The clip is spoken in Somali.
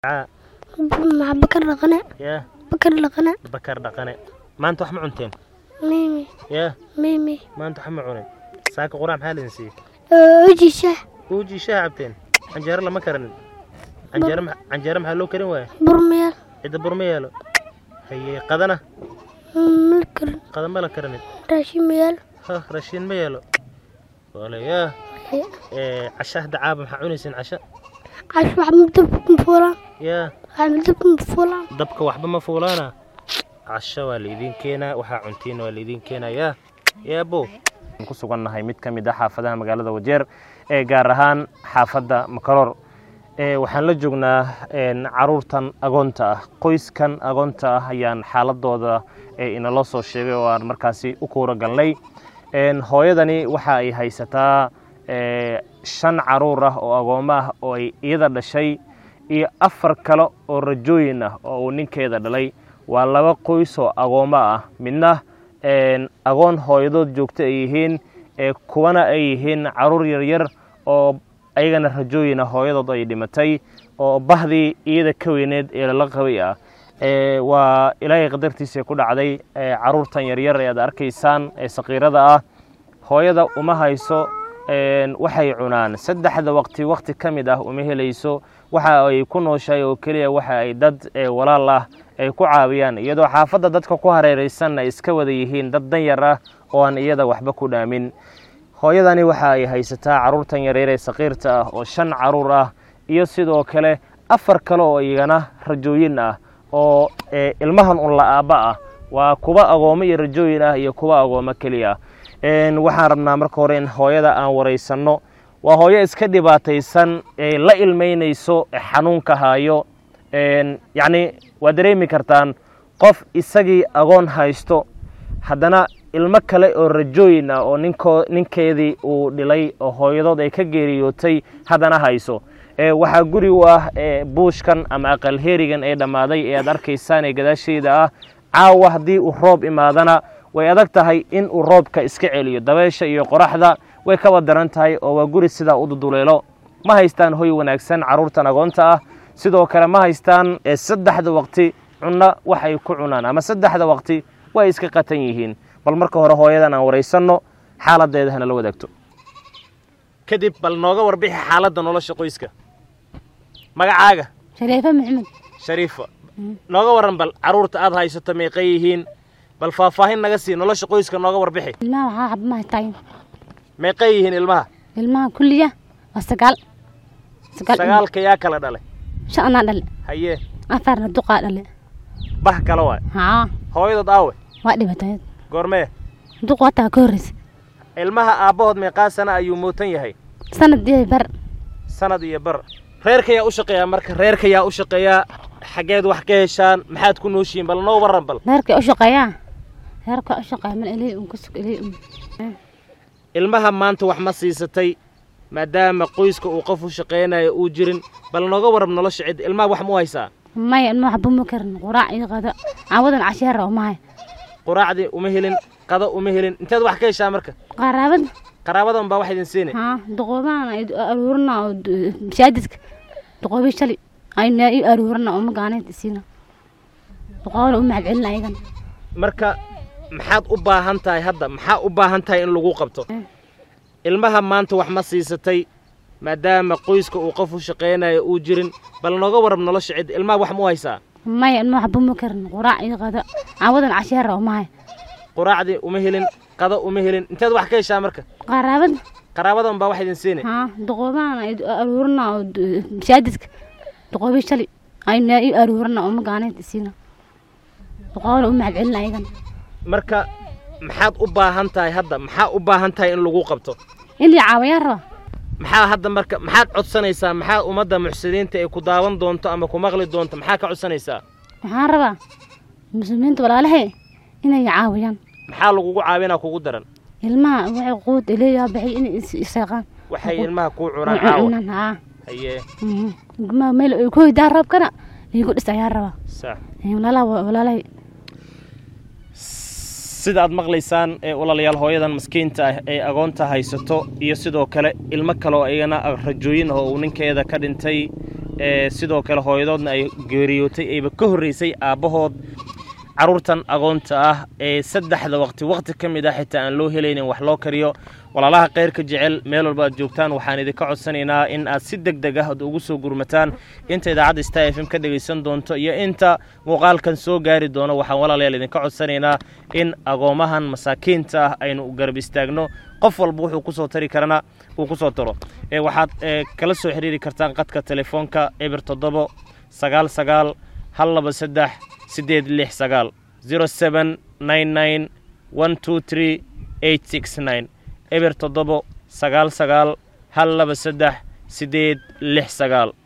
maxaa bakar dhaqane yaa bakar dhaqane bakar dhaqane maanta wax ma cunteen mimi yaa mimi maanta wax ma cunin saaka quraac maxaa lidin siiyey ojisha uujii shaha cabteen canjeero lama karanin canjeero ma- canjeero maxaa loo karin waaya burmeel cidda bur ma yeelo haye qadana milkar qada ma la karanin raashimeel ha rashiin ma yeelo wale yaa ee casha hadda caaba maxaa cunayseen casha cash wax madab fuulaan yaa wax madab fuulaan dabka waxba ma fuulaana casho waa laidin keenaa waxaa cuntiin waa laidin keenaa yaa yaabo ku sugannahay mid ka mid ah xaafadaha magaalada wajeer ee gaar ahaan xaafadda makaroor ee waxaan la joognaa een, caruurtan agoonta ah qoyskan agoonta ah ayaan xaaladooda ee inaloo soo sheegay oo aan markaasi u kuura galnay een, hooyadani waxa ay haysataa ee, shan caruur ah oo agoommo ah oo ay iyada dhashay iyo afar kale oo rajooyin ah oo uu ninkeeda dhalay waa laba qoys oo agoommo ah midna een, agoon hooyadood joogto ay yihiin ee kuwana ay yihiin caruur yaryar oo ayagana rajooyina hooyadood ay dhimatay oo bahdii iyada ka weyneed ee lala qabay ah ee waa ilaahay qadartiisa ku dhacday ee caruurtan yaryar ee aad arkaysaan ee saqiirada ah hooyada uma hayso een, waxay cunaan saddexda waqti waqti ka mid ah uma helayso waxa ay ku nooshahay oo keliya waxa ay dad ee, walaal ah ay ku caawiyaan iyadoo xaafadda dadka ku hareeraysan ay iska wada yihiin dad danyar ah oo aan iyada waxba ku dhaamin hooyadani waxa ay haysataa caruurtan yaryar ee saqiirta ah oo shan caruur ah iyo sidoo kale afar kale oo iyagana rajooyin ah oo ee, ilmahan un la-aaba ah waa kuwa agoommo iyo rajooyin ah iyo kuwa agoommo keliya Een, waxaan rabnaa marka hore in hooyada aan waraysanno waa hooyo iska dhibaataysan ee la ilmeynayso ee xanuunka haayo Een, yacni waa dareemi kartaan qof isagii agoon haysto haddana ilmo kale oo rajooyin ah oo ninkoo ninkeedii uu dhilay oo hooyadood ay ka geeriyootay haddana hayso ee waxaa guri u ah ee buushkan ama aqal heerigan ee dhammaaday ee aad arkaysaan ee gadaashayda ah caawa haddii uu roob imaadana way adag tahay in uu roobka iska celiyo dabeesha iyo qoraxda way kaba daran tahay oo waa guri sidaa u duduleelo ma haystaan hoy wanaagsan carruurtan agoonta ah sidoo kale ma haystaan ee saddexda waqti cunno wax ay ku cunaan ama saddexda waqti way iska qatan yihiin bal marka hore hooyadan aan waraysanno xaaladeeda hana la wadaagto kadib bal nooga warbixi xaaladda nolosha qoyska magacaaga shariife maxamed shariifa nooga waran bal carruurta aad haysato meeqay yihiin bal faahfaahin naga sii nolosha qoyska nooga warbixi ilmaha waxaa xab ma haytaay meeqay yihiin ilmaha ilmaha kulliya waa sagaal sagaal ilmo. sagaalka yaa kala dhalay shan anaa dhale hayee afarna duqaa dhale bah kale waay haa hooyadood aawe waa dhibatay goormee duq wataa ka horreysa ilmaha aabbahood meeqaa sana ayuu mootan yahay sanadii bar sanad iyo bar reerka yaa u shaqeeyaa marka reerka yaa u shaqeeyaa xaggeed wax ka heshaan maxaad ku nooshihiin bal noo warran bal reerka u shaqeeyaa reerka u shaqeeya mal ilay un kusug ilay un ilmaha maanta wax ma siisatay maadaama qoyska uu qof u shaqaynayo uu jirin bal nooga warrab nolosha cid ilmaha wax mu haysaa maya ilma waxba ma karin quraac iyo qado caawadan casheera uma hay quraacdii uma helin qado uma helin inteed wax ka heshaa marka qaraabad qaraabadan baa wax idin siinay haa duqoobahana ay aruurina oo du- masaajidka duqoobi shali ayna i aruurina oo magaaneed isiina duqoobana u mahad celina ayagan marka maxaad u baahan tahay hadda maxaa u baahan tahay in lagu qabto ilmaha maanta wax ma siisatay maadaama qoyska uu qof u shaqaynayo uu jirin bal nooga warrab nolosha cid ilmaha wax mu haysaa maya ilma waxba ma karin quraac iyo qado caawadan casheera uma hay quraacdii uma helin qado uma helin inteed wax ka heshaa marka qaraabad qaraabadan baa wax idin siinay haa duqoobahana ay aruurina oo du- masaajidka duqoobi shali ayna i aruurina oo magaaneed isiina duqoobana u mahad celina ayagan marka maxaad u baahan tahay hadda maxaa u baahan tahay in lagu qabto in la caawiyaan raba maxaa hadda marka maxaad codsanaysaa maxaa ummadda muxsiniinta ay ku daawan doonto ama ku maqli doonto maxaa ka codsanaysaa waxaan rabaa muslimiinta walaalahe inay caawiyaan maxaa lagugu caawinaa kugu daran ilmaha waxay quud ileeyaa baxay inay is iseeqaan waxay ilmaha kuu cunaan caawa cunan haa hayee mhm. ilmaha meel ay ku hoydaa roobkana iigu dhis ayaan rabaa sax Eh, walaalaha walaalahay sida aad maqlaysaan ee walaalayaal hooyadan maskiinta ah ee agoonta haysato iyo sidoo kale ilmo kale oo iyagana rajooyin ah oo uu ninkeeda ka dhintay sidoo kale hooyadoodna ay geeriyootay ayba ka horreysay aabbahood carruurtan agoonta ah ee saddexda waqti waqti ka mid ah xitaa aan loo helaynin wax loo kariyo walaalaha khayrka jecel meel walba aad joogtaan waxaan idinka codsanaynaa in aad si deg deg ah ad ugu soo gurmataan inta idaacadda star f m ka dhegaysan doonto iyo inta muuqaalkan soo gaari doono waxaan walaalayaal idinka codsanaynaa in agoomahan masaakiinta ah aynu garab istaagno qof walba wuxuu kusoo tari karana uu kusoo taro waxaad kala soo xiriiri kartaan qadka telefoonka eber toddobo sagaal sagaal hal laba saddex siddeed lix sagaal zero seven nine nine one two three eight six nine eber toddobo sagaal sagaal hal laba saddex siddeed lix sagaal